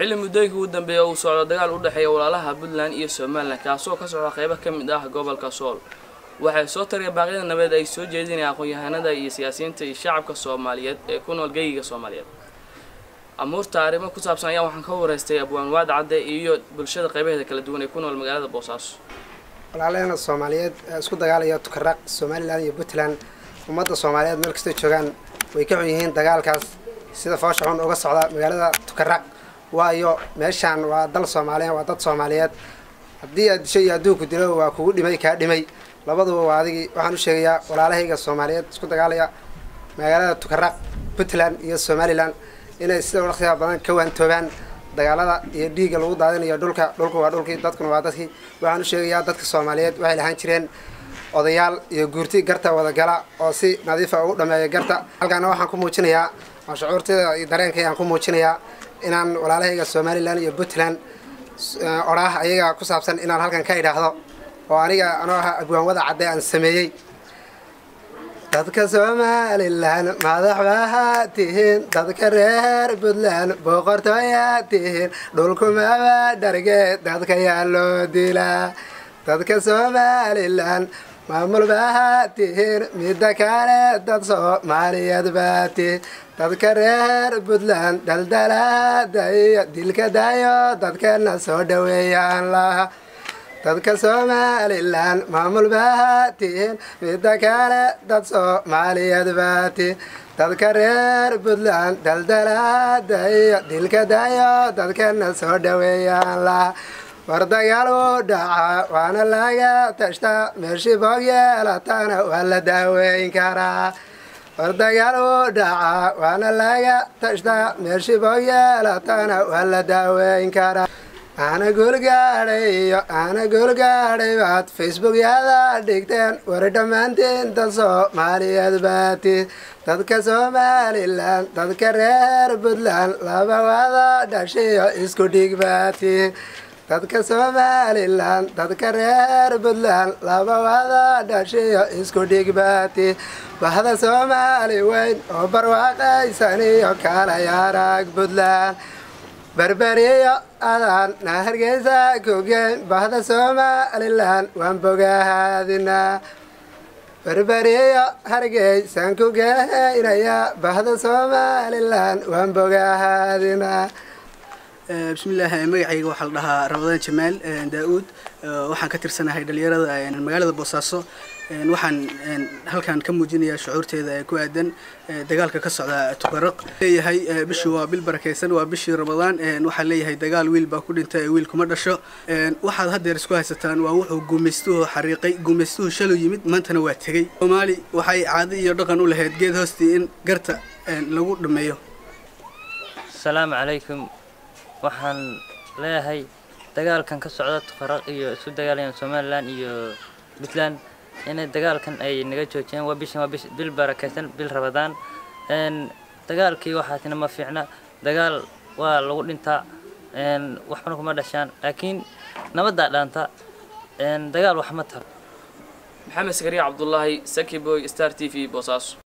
xilli muddooyinka ugu dambeeya uu socdo dagaal u dhexeeya walaalaha puntland iyo somalilan kaasoo ka socda qeybo ka mid ah gobolka sool waxay soo tariya baaqyada nabadeed ay soo jeedinayaan aqoon-yahanada iyo siyaasiyiinta iyo shacabka soomaaliyeed ee ku nool geyiga soomaaliyeed amuurta arrimo ku saabsan ayaa waxaan ka wareystay abwaan waad cadde iyo bulshada qaybaheeda kala duwan ee ku nool magaalada boosaaso walaalaheena soomaaliyeed ee isku dagaalaya tukaraq somalilan iyo puntland ummadda soomaaliyeed meel kastay joogaan way ka xun yihiin dagaalkaas sida foosha xun uga socda magaalada tukaraq waayo meeshaan waa dal soomaaliyeed waa dad soomaaliyeed haddii aad disho iyo adduunku dilo waa kugu dhimay kaa dhimay labaduba waa adigii waxaan u sheegayaa walaalahayga soomaaliyeed isku dagaalaya magaalada tukaraq puntland iyo somalilan inay sida waqtiga badan ka waantoobaan dagaalada iyo dhiigga lagu daadinayo dhulka dhulku waa dhulkii dadkuna waa dadkii waxaan u sheegayaa dadka soomaaliyeed waxay lahaan jireen odayaal iyo guurti garta wadagala oo si nadiifa ugu dhameeya garta halkaana waxaan ku muujinayaa oo shucuurtida iyo dareenkaygaan ku muujinayaa inaan walaalahayga somalilan iyo puntland odhaah ayaga ku saabsan inaan halkan ka idhaahdo oo aniga anoo ahaa abwaanwada cadde aan sameeyey dadka somalilan madax baa tihiin dadka reer puntland boqortooyaa tihiin dhulkumaba dharge dadka yaa loo dilaa dadka somalilan maamul baa tihiin midda kale dad soomaaliyeed baa tihiin dadka reer puntland daldalaada iyo dilka dayo dadkana soo dhaweeyaan laha dadka somalilan maamul baa tihiin midda kale dad soomaaliyeed baa tihiin dadka reer puntland daldalaada iyo dilka dayo dadkana soo dhaweeyaan laha war dagaal u dhaca waana laga tashtaa meeshii boog yeelatana waa la daaweyn karaa war dagaal u dhaca waana laga tashtaa meeshii boog yeelatana waa la daaweyn karaa ana goolgaadhay iyo ana goolgaadhay baad facebookyada dhigteen war dhammaantiin dad soomaaliyeed baati dadka somalilan dadka reer puntland laba wada dhashiyo isku dhig baati dadka somalilan dadka reer puntland laba wada dhashiyo isku dhig baati bahda soomaali weyn oo barwaaqaysaniyo kalayaarag puntland berberiyo adaan na hargeysa kugeyn bahda somalilan waan bogahaadinaa berberiyo hargeysaan ku geynaya bahda somalilan waan bogahaadinaa bismillaahi magacayga waxaa la dhahaa ramadaan jamaal daa-uud waxaan ka tirsanahay dhalinyarada magaalada boosaaso waxaan halkan ka muujinayaa shucuurteeda ee ku aadan dagaalka ka socda tukaraq leeyahay bishii waa bil barakeysan waa bishii ramadaan waxaan leeyahay dagaal wiil baa ku dhintay wiil kuma dhasho waxaad haddeer isku haysataan waa wuxuu gumaystuhu xariiqay gumaystuhu shalu yimid maantana waa tegey soomaali waxay caado iyo dhaqan u lahayd geed hoostii in garta lagu dhameeyo asalaamu calaykum waxaan leeyahay dagaalkan ka socda tukaraq iyo isku dagaalayaan somalilan iyo puntland inay dagaalkan ay naga joojiyeen waa bishan waa bish bil barakaysan bil rabadaan dagaalkii waxaatina ma fiicna dagaal waa lagu dhintaa waxbana kuma dhashaan laakiin nabaddaa dhaanta dagaal wax ma taro maxamed sakariya cabdulaahi saki boy star t v boosaaso